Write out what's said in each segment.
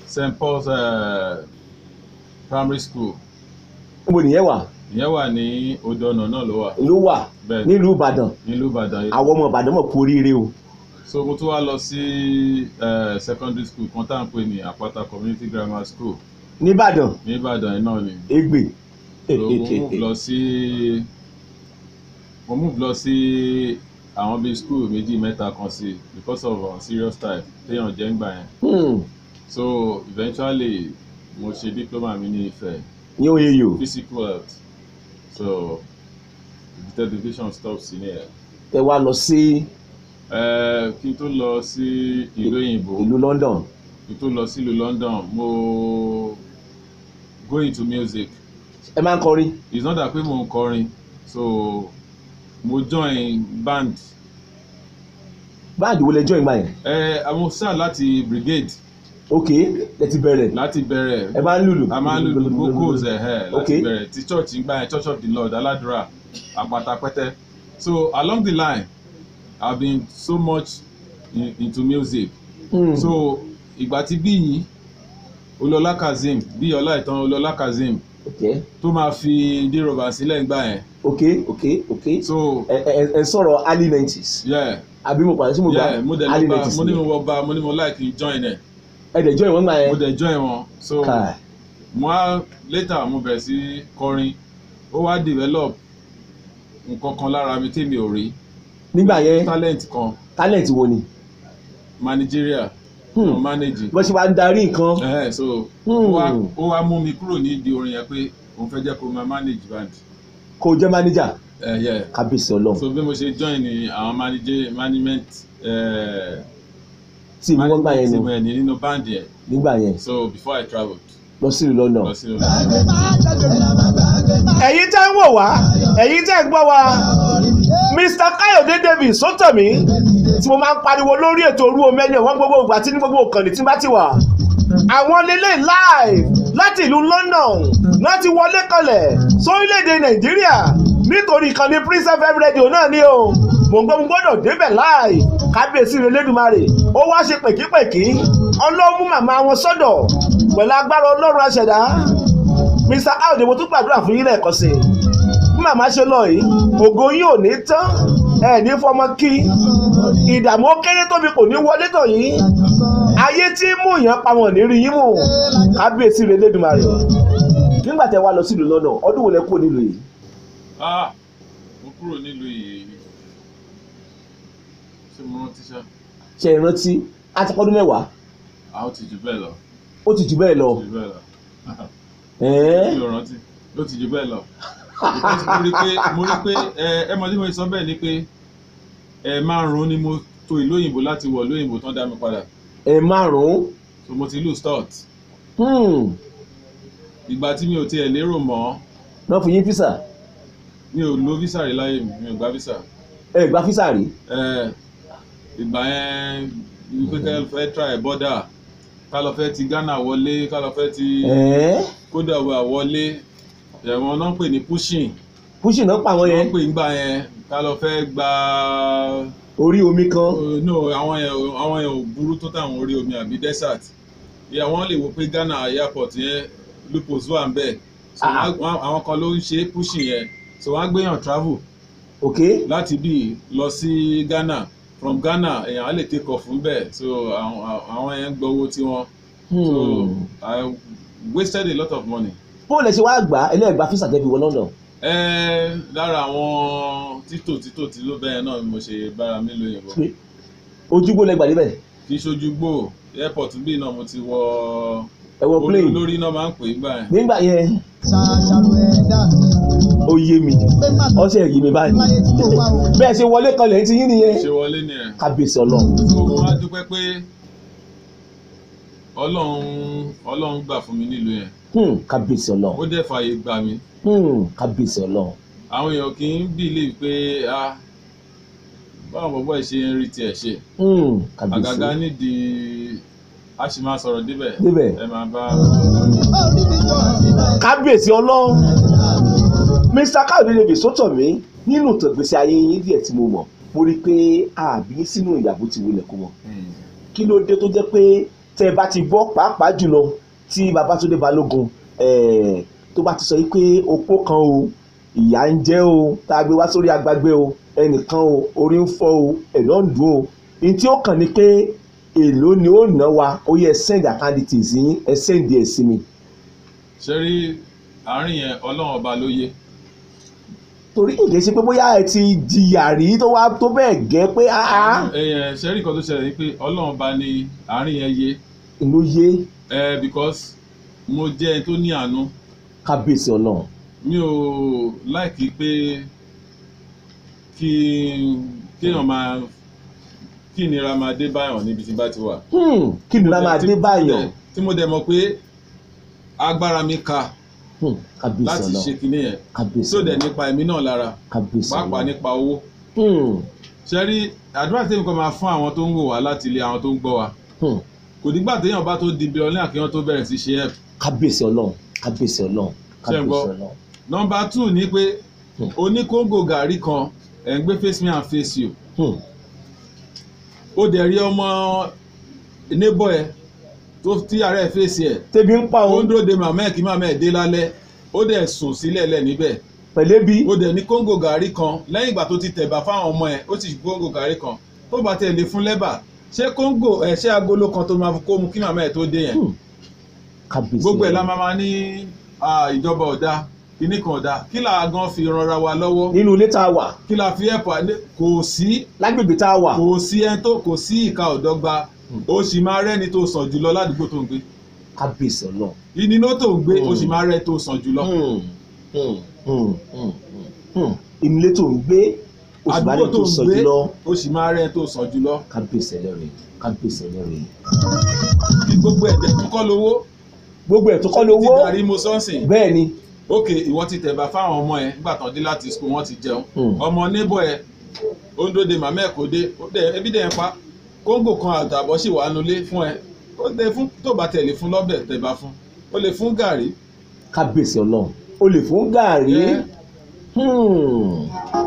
st paul's uh, primary school níbo nìyẹn wà ìyẹn wà ní odò ọ̀nà náà ló wà ló wà bẹ́ẹ̀ nílùú ìbàdàn nílùú ìbàdàn yìí àwọn ọmọ ìbàdàn mọ̀ kú oríire o so mo tún wá lọ sí uh, secondary school kan tá à ń pè ní àpáta community grammar school nìbàdàn ní ìbàdàn yìí náà ni ègbè so mo move lọ sí mo move lọ sí àwọn bíi school méjì mẹ́ta kan sí because of uh, serious type téèyàn jẹ́ ń gbà yẹn Hmm, so eventually mo ṣe diploma mi ní Ifẹ̀ ní oyè yòó physical health so the education stop sí ní ẹ̀ tẹ wá lọ sí ẹ̀ kí n tó lọ sí ìlú òyìnbó ìlú london kí n tó lọ sílùú London mo go into music ẹ máa ń kọrin it's not that pé mo ń kọrin so mo join band báàdì wo lẹ join gbà yẹn ẹ àwọn sáà láti brigade ok ẹ ti bẹ̀rẹ̀ láti bẹ̀rẹ̀ ẹ máa ń lùlù a máa ń lùlù vocals ẹ̀ ẹ̀ láti Okay. bẹ̀rẹ̀ ti church ń gbà yẹn church of the lord aládùúrà àpáta pẹ́tẹ́ so along the line i have been so much in, into music Hmm, so ìgbà tí bí yìí olólá kazeem bí ọlá ìtàn olólá kazeem ok tó máa fi dírọ̀bà sílẹ̀ ń gbà yẹn ok ok ok so ẹ ẹ ẹ sọ̀rọ̀ early nineties yeah àbí mo pàdé sí mo yeah gbà mo dẹ̀ early lọ bá nineties mo ní ni mo wọ bá mo ní mo like join ẹ̀ ẹ dẹ̀ join wọn gbà mo yẹn dẹ̀ join wọn so. káà mo á later mo bẹ̀rẹ̀ sí kọrin ó wá develop nǹkan kan lára mi tèmi ò rí nígbà yẹn talent kan talent wo ni managerial Hmm. no managing bó ṣe wá ń darí nǹkan ẹ̀hẹ́ so Hmm. ó wá ó wá mú mi kúrò nídìí orin yẹn pé òun fẹ́ jẹ́ kó máa manage band kò jẹ́ manager ẹ̀yẹ kábíyèsí ọlọ́run so bí mo ṣe join ní àwọn manager management eh, tí ìwé wọn gbà yẹn team nù ẹ̀ ní nínú band yẹn nígbà yẹn so before I travelled lọ sí ìlú london. lọ sí ẹ̀yin tẹ́ ń wò wá ẹ̀yin tẹ́ ń gbọ́ wá mr káyọ̀dé david sọ́tọ̀mí tí mo máa ń pariwo lórí ètò orú omi ẹni ọ̀wọ́n gbogbo ìgbà tí ní gbogbo ìkànnì tí bá ti wà àwọn lélẹ̀ live láti ìlú london láti wọlé kanlẹ̀ sórílẹ̀‐èdè nàìjíríà nítorí ìkànnì prince fm radio náà ni o mò ń gbọ́ mo gbọ́dọ̀ débẹ̀ live kábíyèsí rẹ̀ lẹ́dùnmarè ó wá ṣe pèkípèkí ọlọ́mú màmá wọn sọ́dọ̀ pẹ̀lú agbára ọlọ́run aṣẹ̀dá mr audi mo tún gbàdúrà fún yín lẹ́ẹ̀kan sí i bí màmá ṣe lọ yìí ògo yín ò ní tán ẹ ní fọmọ kí ìdààmú ó kéré tóbi kò ní wọlé tọ̀ yín ayé tí ń mú yàn pamọ́ ní rí yín mú kábíyèsí rẹ̀ lẹ́dùnmarè nígbà tẹ wá lọ sílùú lọ́nà ọdún wo lẹ kúrò nílùú yìí ah mo kúrò nílùú yìí ṣé mo rántí ṣá ṣe ìrántí àti pọ́dún mẹ́wàá a ó ti jù bẹ́ẹ̀ lọ ó ti jù bẹ́ẹ̀ lọ ó ti jù bẹ́ẹ̀ lọ ẹ̀ẹ́ mi ò rántí ó ti jù bẹ́ẹ̀ lọ Because mo rí pé mo rí pé ẹ ẹ mọ̀ tí mo sọ bẹ́ẹ̀ ni pé ẹ márùn-ún ni mo to ìlú òyìnbó láti wọ̀ ìlú òyìnbó tán dá mi padà ẹ̀ márùn-ún so mo ti lù start hmm, ìgbà tí mi ò tiẹ̀ lérò mọ́ náà fún yín físà mi ò lo visa rí láyé mi mi ò gba visa ẹ gba físà rí ẹ ìgbà yẹn ní pé ká lọ fẹ́ try border ká lọ fẹ́ ti Ghana wọlé ká lọ fẹ́ ti ẹ̀ẹ́ kódà wà wọlé ẹ̀wọ̀n náà ń pè ní pushing pushing náà pa àwọn wọ́n yẹn ń pè ń gbà yẹn ká lọ fẹ́ gba orí omi kan Uh, no àwọn yẹn ò- àwọn yẹn ò burú tó táwọn orí omi àbí desert ìyá wọn lè wo pé Ghana airport yẹn lupus wà ń bẹ̀ so Ah. wọ́n- wọ́n- àwọn kan ló ń ṣe pushing yẹn so wọ́n á gbéyàn travel ok láti bí lọ sí Ghana from Ghana èèyàn á lè take off ń bẹ̀ so àwọn àwọn yẹn ń gbọ́ owó tiwọn so hmm. I wasted a lot of money. bó lẹ ṣe wá gbà á ẹlẹ́gbàá físà tẹ́ fi wọ london ẹ lára àwọn títò títò tí ló bẹ́ẹ̀ náà ni mo ṣe bára mi lóyìnbó pé ojúgbó lẹ gbà débẹ̀ kì í ṣojú gbò airport bíi náà mo ti wọ ẹ wọ plane olórí náà máa ń pè é gbà yẹn. nígbà yẹn ṣàṣàrò ẹ̀dá mi ó yé mi pé má tó ọsẹ yìí mi báyìí láyé tí mo wá o. bẹ́ẹ̀ ṣe wọlé kan lẹ́yìn tí yín nìyẹn ṣe wọlé ni ẹ̀. kábíyèsí ọlọ́run tó wọ́n á dúpẹ́ pé ọlọ́run ọlọ́run gbà fún mi nílùú yẹn Hmm, kábíyèsí ọlọ́run ó dẹ̀ fààyè gbà mí Hmm, kábíyèsí ọlọ́run àwọn èèyàn kì í believe pé ah báwọn bọ̀bọ̀ ẹ̀ ṣe ń rí tiẹ̀ ṣe Hmm, kábíyèsí àgàgà nídìí a sì máa sọ̀rọ̀ débẹ̀ Débẹ̀. ẹ máa bá orí mi jọ àti báyìí. kábíyèsí ọlọ́run mr káyọ̀dé lè sọ́tọ̀ mí nínú ìtọ̀gbésí ayé yín díẹ̀ tí mo mọ̀ mo rí i pé àbí sínú ìyàbò ti wulẹ̀ kó mọ̀ kí ló dé tó jẹ́ pé tẹ́ ẹ bá ti gbọ́ pàápàá jùlọ tí Babátúndé Balógun eh, tó bá ti sọ yìí pé opó kan o ìyá ń jẹ o tá a gbé wá sórí agbágbé o ẹnìkan o orí ń fọ́ o ẹ̀dọ̀ ń dùn o ní tí ó kàn ní pé èló ni ó ná wa ó yẹ send account details yín ẹ send ẹ sí mi ṣe rí àárín yẹn ọlọ́run ọba ló yé torí kì í ṣe pé bóyá ẹ ti jìyà rí tó wá tó bẹ́ẹ̀ gẹ́ pé áá ẹ̀yẹn ṣe rí nǹkan tó ṣẹlẹ̀ ni pé ọlọ́run ọba ní àárín yẹn yé ló yé ẹ because mo jẹ́ ẹni tó ní àánú kábíyèsí ọlọ́run mi ò láìkí pé kí kéèyàn máa kí ìnira máa dé báyàn níbi tí n bá ti wà. Hmm, kí ni lára dé báyọ̀ tí mo dẹ̀ mọ̀ pé agbára mi ka Hmm, kábíyèsí láti ṣe ọlọ́run kinní yẹn kábíyèsí tó dẹ̀ ọlọ́run nípa ẹ̀mí náà lára kábíyèsí pàápàá ọlọ́run nípa owó. Hmm, ṣe rí àdúrà tí nǹkan máa fún àwọn tó ń wò wá láti ilé àwọn tó ń gbọ́ wa hmm, kò dígbà téèyàn bá tó di bílíọ̀nù kí wọ́n tó bẹ̀rẹ̀ sí ṣe ẹ̀. kábíyèsí ọlọ́run kábíyèsí ọlọ́run Ṣé ń gbọ́? kábíyèsí ọlọ́run nọmba two ni pé Hmm. oníkóńgò gàrí kan ẹ̀ ń gbé face me and face you Hmm, ó dẹ̀ rí ọmọ neighbor ẹ̀ tó tí ààrẹ fèsì ẹ̀ tẹ́bi ń pa ó ń òun dúró de màmá ẹ̀ kí màmá ẹ̀ dé lálẹ́ ó dẹ̀ sùn sílẹ̀ lẹ̀ níbẹ̀ pẹ̀lẹ́bí ó dẹ̀ ní kóńgò gàrí kan lẹ́yìn ìgbà tó ti tẹ̀bà fáwọn ọmọ ẹ̀ ó sì kóńgò gàrí kan tó bá tẹ̀ lé fún lẹ́bà ṣé kóńgò ẹ̀ ṣé agolo kan tó máa fi kó mu kí màmá ẹ̀ tó dé yẹn Hmm, kábíyèsí gbogbo ẹ̀ la ọlọ́run. máa ma ní ah, ìjọba ọ̀dà kíní kan ọ̀dà kí là á gan fi ranra wa lọ́wọ́ nínú ilé tá a wà kí là fi ẹ̀pà kò sí lágbègbè tá a wà kò sí ẹni tó kò sí ìka ọ̀dọ́gba ó sì máa rẹ́ni tó sàn jùlọ ládùúgbò tó ń gbé kábíyèsí ọlọ́run ìnínú tó ń gbé ó Hmm. sì máa rẹ́ tó sàn jùlọ Hmm, hmm, hmm, hmm, hmm. inú ilé tó ń gbé oṣù bá lè àdúgbò tó tó sọ ń gbé jùlọ ó sì máa rẹ́ tó sàn jùlọ kábíyèsí ẹlẹ́rìí kábíyèsí ẹlẹ́rìí kí gbogbo ẹ̀dẹ̀ tó kọ́ lówó gbogbo ẹ̀ tó kọ́ ti lówó darí mo sọ́ọ̀sìn bẹ́ẹ̀ ni ókè ìwọ ti tẹ̀bà fáwọn ọmọ ẹ̀ nígbà tán dé láti skul wọ́n ti jẹun Hmm. ọmọ neighbor ẹ̀ ó ń dóde màmá ẹ̀ kò dé ó dẹ̀ ebi dẹ̀ ń pa kóńgò kan àtàbọ̀ sì wà nulẹ̀ fún ẹ ó dé fún tó bá tẹ̀lé fún lọ́bẹ̀ tẹ̀bà fún ó lè fún gàrí kábíyèsí ọlọ́run o lè fún gàárì Eh. Hmm.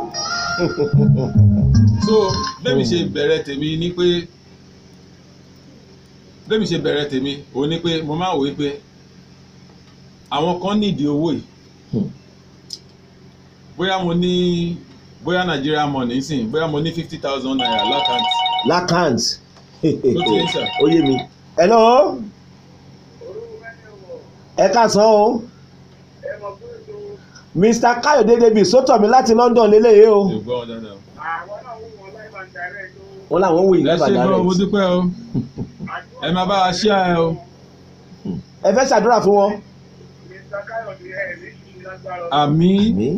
so bẹ́ẹ̀mi ṣe bẹ̀rẹ̀ tèmi ni pé bẹ́ẹ̀mi ṣe bẹ̀rẹ̀ tèmi òun ni pé mo máa wòye pé àwọn kan nídìí owó yìí Hmm. bóyá mo ní bóyá Nigeria money sìn bóyá mo ní fifty thousand naira lákàntì lakant Ló ti ń sà. ó yé mi hello ẹ káàsán o mr káyọ̀dé david sọ́tọ̀ mi láti london lélẹ́yìí o yorùbá wọn dáadáa. wọn làwọn wò yìí ẹ ṣe lábàdà gbọ́ mo rẹ̀ dúpẹ́ o ẹ máa bá a ṣí ẹ o ẹ fẹ́ ṣàdúrà fún wọn. àmì àmín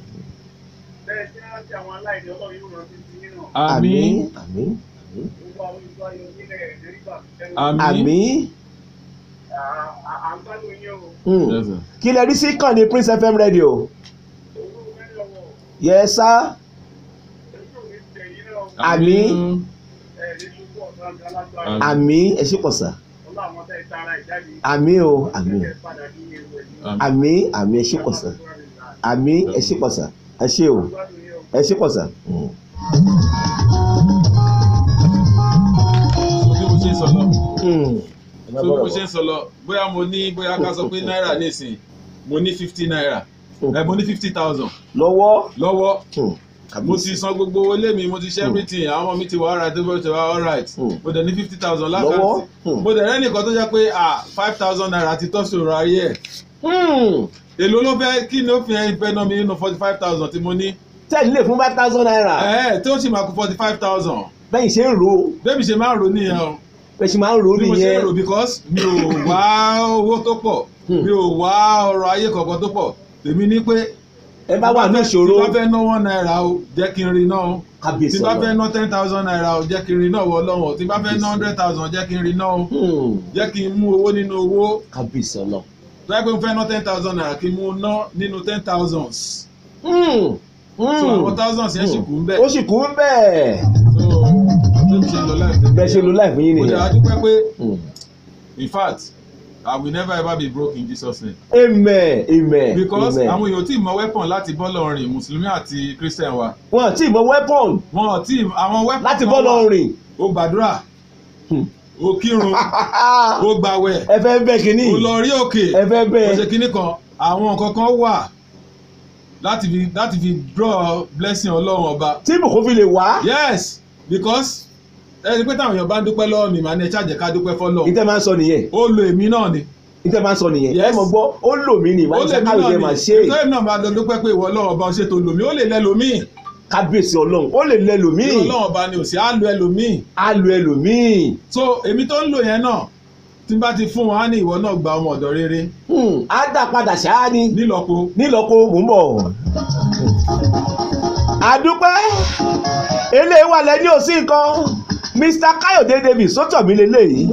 àmì àmín àmì àmín Hmm. Yes, sir. kí lẹ rí sí kànnì prince fm radio yes sir Àmín. àmín ẹ ṣe pọ̀ sà àmín o àmín àmín àmín ẹ ṣe pọ̀ sà àmín ẹ ṣe pọ̀ sà ẹ ṣe o ẹ ṣe pọ̀ sà. Hmm. so bí mo ṣe ń sọ lọ Hmm. so bí mo ṣe ń sọ lọ bóyá mo ní bóyá ká sọ pé náírà nísìn mo ní fifty naira ẹ mo ní fifty thousand lọ́wọ́ lọ́wọ́ Hmm. mo ti san gbogbo owó lé mi mo ti ṣe everything àwọn ọmọ mi ti wà alright tó bá ti wà alright Hmm. mo dẹ̀ ní fifty thousand lọ́wọ́ lákàtì Hmm. mo dẹ̀ rẹ́nìkan tó jẹ́ pé ah five thousand naira ti tọ́ sòrò ayé ẹ̀ Hmm. èló ló fẹ́ kí ni ó fi ẹ̀ fẹ́ ná mi nínú forty five thousand tí mo ní tẹ́lẹ̀ lè fún five thousand naira ẹ̀ tí ó sì máa kú forty five thousand bẹ́ẹ̀ ṣe ń ro bébí ṣe máa ń rò nìyẹn o bẹ́ẹ̀ ṣe máa ń ro bí mo ṣe ń nìyẹn rò because mi ò wá owó tó pọ̀ Hmm. mi ò wá ọrọ̀ ayé kankan tó pọ̀ tèmi ní pé ẹ bá wà ní ìṣòro tí bá fẹ́ ná one naira o jẹ́ kí n rí náà o kábíyèsí tí bá fẹ́ ọlọ́run. ná ten thousand naira o jẹ́ kí n rí náà wọ lọ́wọ́ tí bá fẹ́ ná hundred thousand jẹ́ kí n rí náà o Hmm. jẹ́ kí n mú owó nínú owó kábíyèsí ọlọ́run. tó yẹ pé mo fẹ́ ná ten thousand naira kí n mú ná nínú ten thousands Hmm. so Hmm. àwọn thousands yẹn sì kú ń bẹ̀ ó sì kú ń bẹ́ẹ̀ so bí mo ṣe ń lọ láìpẹ́ bẹ́ẹ̀ ṣe lo láì fún yín mo dẹ̀ nìyẹn. adúpẹ́ pé Hmm. in fact I will never ever be broke in Jesus name amen amen because amen. àwọn èèyàn tí mọ weapon láti bọ́ lọ́rin mùsùlùmí àti christian wa wọn tí mọ weapon wọn ò tí àwọn weapon láti kan bọ́ wà. lọ rìn. ó gbàdúrà Hmm. o kírun o gbàwẹ̀ ẹ fẹ́ bẹ́ kínní o lọ rí òkè ẹ fẹ́ bẹ́ o ṣe kinní kan àwọn nǹkan kan wà láti fi láti fi draw blessing ọlọ́run ọba tí ibùkún fi lè wá yes because ẹni pé táwọn èèyàn bá ń dúpẹ́ lọ́wọ́ mi màá ní ẹ ṣáàjẹ́ ká dúpẹ́ fọ́lọ́ ìtẹ́ máa ń sọ nìyẹn ó lo èmi náà ni ìtẹ́ máa ń sọ nìyẹn ẹ Yes. mọ̀ gbọ́ ó lò mí ní ó ìwádìí lè mí sákàwé náà jẹ́ ni máa ṣe é ìtọ́jú náà máa lọ dúpẹ́ pé ìwọ ọlọ́run ọba ṣètò lòmí ó lè lẹ́ lòmíì kábíyèsí ọlọ́run ó lè lẹ bí lòmíì ọlọ́run ọba ni ò sí á lo ẹlòmíì á lo ẹlòmíì so èmi tó ń lò yẹn náà tí n bá ti fún wọn á ní ìwọ náà gba ọmọ ọ̀dọ̀ rere Hmm, á dà padà ṣáá ni nílọ́po nílọ́kọ mò ń bọ̀. àdúpẹ́ eléyìí wà lẹ́ni òsì nǹkan Mr. Káyọ̀dé David sọ́tọ̀mí lélẹ́yìí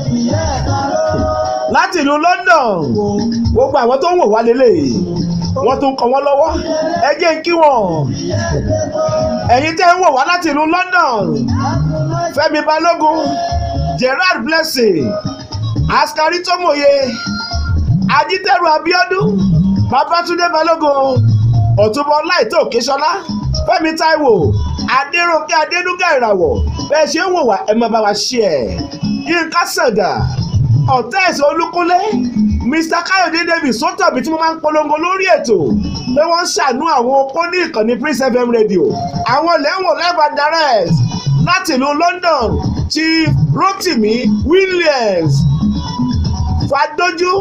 láti ìlú London gbogbo àwọn tó ń wò wá lélẹ́yìí wọ́n tún kọ́ wọ́n lọ́wọ́ ẹ jẹ́ n kí wọ́n ẹ̀yin tẹ́ ń wò wá láti ìlú London Fẹ́mi Balógun Gerard Blessing Askari Tómòye Ajítẹ́rù Abíọ́dún Babátúndé Balógun Ọ̀túnbọ̀ Láìtó Òkèṣọlá Fẹ́mi Táíwò Adéròǹkè Adédúgà Ìràwọ̀ bẹ́ẹ̀ ṣe ń wò wá ẹ máa bá wa ṣe ẹ̀ Yínká Sàngà ọ̀tá ẹ̀sẹ̀ Olúkúnlé Mr. Káyọ̀dé David sọ́tọ̀bí tí mo máa ń polongo lórí ètò pé wọ́n ń ṣàánú àwọn opó ní ìkànnì Prince FM radio àwọn lẹ́wọ̀n live and direct láti ìlú London Chief Rotimi Williams Fadójú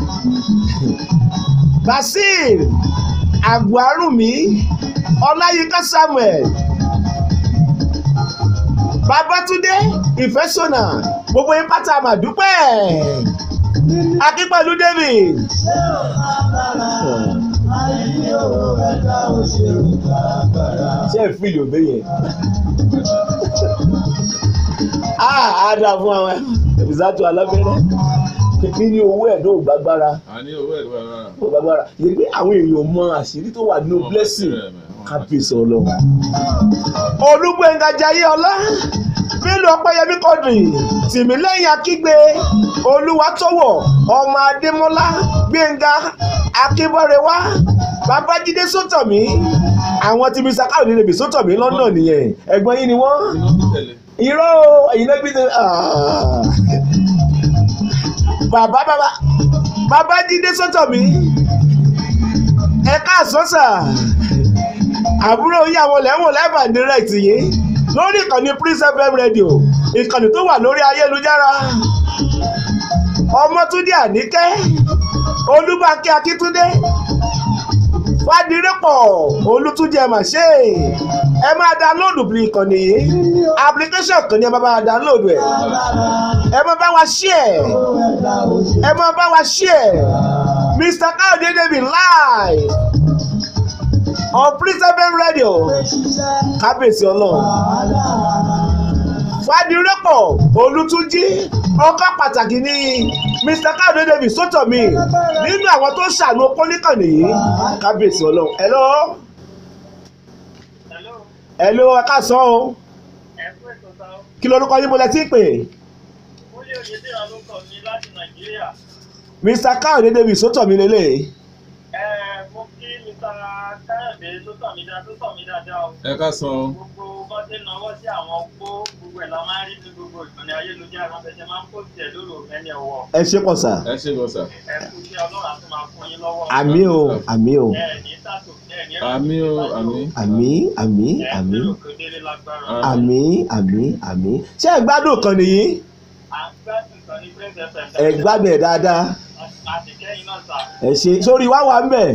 Basil Àgbárùmí Ọláyínká Samuel Babátúndé Ìfẹ́sọ̀nà gbogbo yín pátá màdúpẹ́ Akínpẹ̀lú David ṣé ẹ fi ìlòbé yẹn á dà fún àwọn ìbùsàtò alábẹ́rẹ́ níní owó ẹ̀ náà ò gbàgbára àní owó ẹ̀ ló wà ò gbàgbára yẹ pé àwọn èèyàn mọ àṣírí tó wà nínú blessing kábíyèsí ọlọ́run. olúgbẹ̀ngà jayé ọlá bílù ọpẹ́yẹmí kọ́dùn tìmílẹ́yìn akígbe olúwatọ́wọ̀ ọmọ adémọ́lá gbẹ̀ngà akínbọ́rẹ̀wá babájídé sọ́tọ̀mí àwọn tí mr káwé níbi sọ́tọ̀mí london nìyẹn ẹ̀gbọ́n yín ni wọ́n iná bí tẹ̀lé irọ́ ẹ̀yin náà bí tẹ bàbá bàbá babájídé sọ́tọ̀mí ẹ̀ka àsọ́sà àbúrò yíyàwó lẹ́wọ̀n live and direct yìí lórí ìkànnì Prince FM radio ìkànnì tó wà lórí ayélujára ọmọtúndé àníkẹ́ olúbákẹ́ akíntúndé fàdírẹ́pọ̀ olùtúnjẹ màṣẹ ẹ máa download bí ìkànnì yìí application kan ní ẹ máa bá wa download ẹ ẹ máa bá wa share ẹ máa bá wa share Mr. Káyọ̀dé David live on Prince FM radio kábíyèsí ọlọ́run fàdírẹ́pọ̀ olùtúnjí ọkọ̀ pàtàkì ní Mr. Káyọ̀dé David sọ́tọ̀mí nínú àwọn tó ṣàánú pólíkàn nìyí kábíyèsí ọlọ́run hello Hello, hello ẹ káàsán o ẹ kú ètò ta ó. kí lorúkọ yín mo lẹ tí ń pè Múlẹ̀ Oyèdèrà ló kọ̀ mí láti Nàìjíríà. Mr. Káyọ̀dé David sọ́tọ̀mí lélẹ̀ Ẹ mo kí Mr. Káyọ̀dé tó tọ̀ mí dáadáa tó tọ̀ mí dáadáa o. ẹ ká san o. Gbogbo bọ́n ṣe náwó sí àwọn opó gbogbo ẹ̀ la máa ń rí ní gbogbo ìkànnì ayélujára wọn fẹsẹ̀ máa ń pò tiẹ̀ lórí òmẹ́ni ọ̀wọ́. ẹ ṣe pọ̀ sà ẹ ṣe gbọ́ sà. Ẹ kú sí Ọlọ́run àti máa fún yín lọ́wọ́. àmì o àmì o Ẹ ní sàtò ẹ ní àmì o àmì. àmì àmì Ẹ àmì lérò pé délé lágbára. àmì àmì àmì ṣé ẹ gbádùn kan nìyí À ń gbádùn kan ní Prince FM. ẹ gbádùn ẹ dáadáa Àti kẹ́yìn náà sà. ẹ ṣe sórí wá wà ń bẹ̀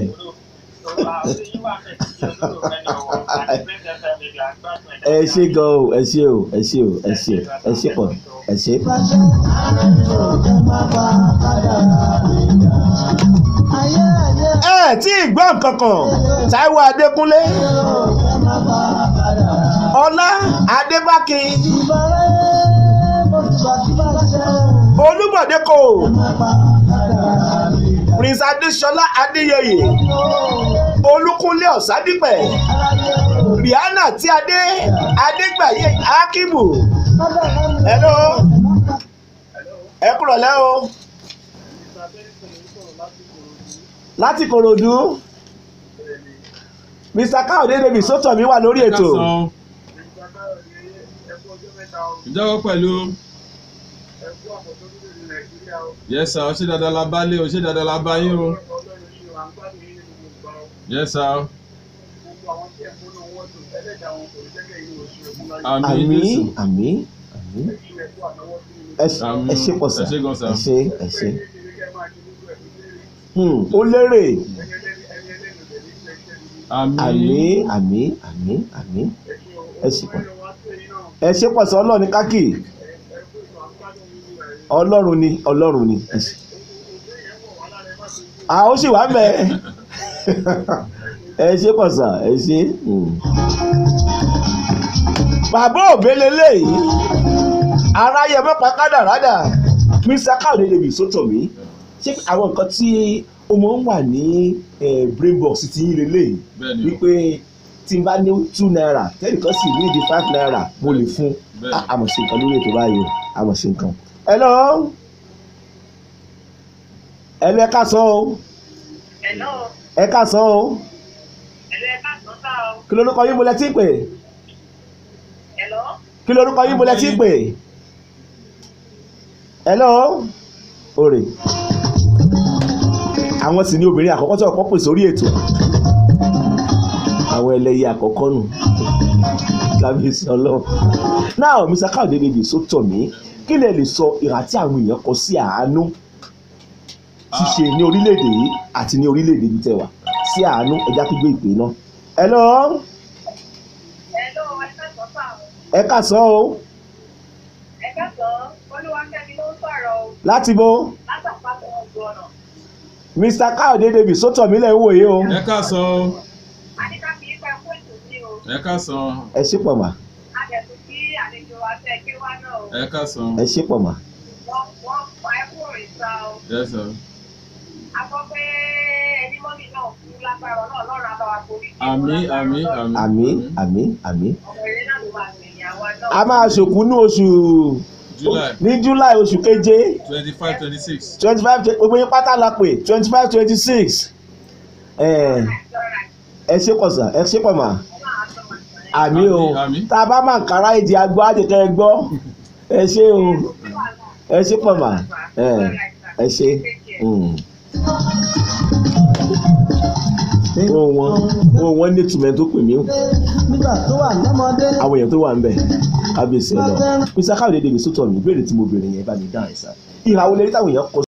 ẹ ṣe gan o ẹ ṣe o ẹ ṣe o ẹ ṣe ẹ ṣe pọ̀ ẹ ṣe. ẹ tí ì gbọ́ nǹkan kan Táíwò Adékúnlé Ọlá Adébákin Olúbọ̀dé kò Prince Adéṣọlá Adéyẹyè Olúkúnlé Ọ̀sádìpẹ̀ Rihanna tí Adé Adégbàyé Akíbù hello ẹ kúrọ̀ lẹ́ o láti Kòròdú Mr. Káyọ̀dé David sọ́tọ̀mí wà lórí ẹ ká ètò san o. ìjọba pẹ̀lú yes sir ọṣẹ dáadáa la bá lé ọṣẹ dáadáa la bá yín o yes sir àmì àmì jésù àmì àmì ẹ ṣe ẹ ṣe pọ̀ sà ẹ ṣé gan sà. ẹ ṣe ẹ ṣe Hmm, ó lérè àmì àmì àmì àmì àmì ẹ ṣe pọ̀ ẹ ṣe pọ̀ sà ọlọ́run ní kákì ọlọ́run ni ọlọ́run ni ẹ ṣe à ó sì wá mẹ́ ẹ ṣe pọ̀ sà ẹ ṣe. Hmm. bàbá òbélé léyìí aráyé mọ́pá kádàrádà mr káwé lè bì sótò mí ṣé àwọn nǹkan tí ó máa ń wà ní eh, brain box ti yín lélẹ́yìí bẹ́ẹ̀ ni o wípé tí n bá ní two naira tẹ́nìkan sì ní di five naira mo lè fún Bẹ́ẹ̀ni. a- àmọ̀ sí nǹkan lórí ètò báyìí o àmọ̀ sí nǹkan. hello hello ẹ ká sọ o Hello, ẹ ká sọ o hello, ẹ káàsán sá o. kí lorúkọ yín mo lẹ tí ń pè Hello, kí lorúkọ yín mo lẹ tí ń pè hello òrè àwọn sì ní obìnrin àkọ́kọ́ tí ọ̀pọ̀ pè sórí ètò àwọn ẹlẹ́yẹ àkọ́kọ́ nù kábíyèsí ọlọ́run náà mr káwọdé lèdè sótọ̀ mí kí lè lè sọ ìhà tí àwọn èèyàn kọ sí àánú ṣíṣe ní orílẹ̀-èdè yìí àti ní orílẹ̀-èdè ibi tẹ̀wà sí àánú ẹja tó gbé ìpè náà hello hello, ẹ káàsán sá o. ẹ ká sọ o Ẹ káàsán, Olúwakẹ́mi ló ń sọ̀rọ̀ o. láti bo Látàpátá ọgbọ̀n ọ̀nà. mr káwọdé lèdè sótọ̀ mí lẹ́ ń wòye o ẹ káàsán o Àníkà kì í pẹ́ fún ètò sí o. ẹ káàsán ẹ ṣé pọ̀ mà Adẹ̀tún kí àlejò wa fẹ́ gbé wá náà o. ẹ káàsán ẹ ṣé pọ̀ mà Wọ́n wọ́n pa ẹ́ kúrò ìta o. yes sir A gbọ́ pé ẹni mọ́mì náà kú lágbára náà lọ́rùn àbáwá forí. jì àmì wọ́n lágbára àmì Ọlọ́run. àmì àmì àmì àmì Ọmọ eré náà ló máa gbẹ̀yìn àwa náà. a máa ṣòkú ní oṣù july ní july oṣù keje twenty five twenty six twenty five gbogbo yín pátá la pè twenty five twenty six ẹ ṣé pọ̀ sà ẹ ṣé pọ̀ mà àmì o Àmì, àmì. tá a bá máa kára èdè agbó àjẹkẹ́ ẹ gbọ́ ẹ ṣé o ẹ ṣé pọ̀ mà ẹ ẹ ṣé. Mm. ohun wọn ohun wọn ní ìtumọ̀ tó pè mí o nígbà tó wà lọ́mọdé. àwọn èèyàn tó wà ń bẹ̀ kábíyèsí ẹ lọ písà káwé dédé mi sótọ̀ mi ìbéèrè tí mo béèrè yẹn bá mi dáhùn ẹ̀ sá ìhà wo lè rí táwọn èèyàn kọ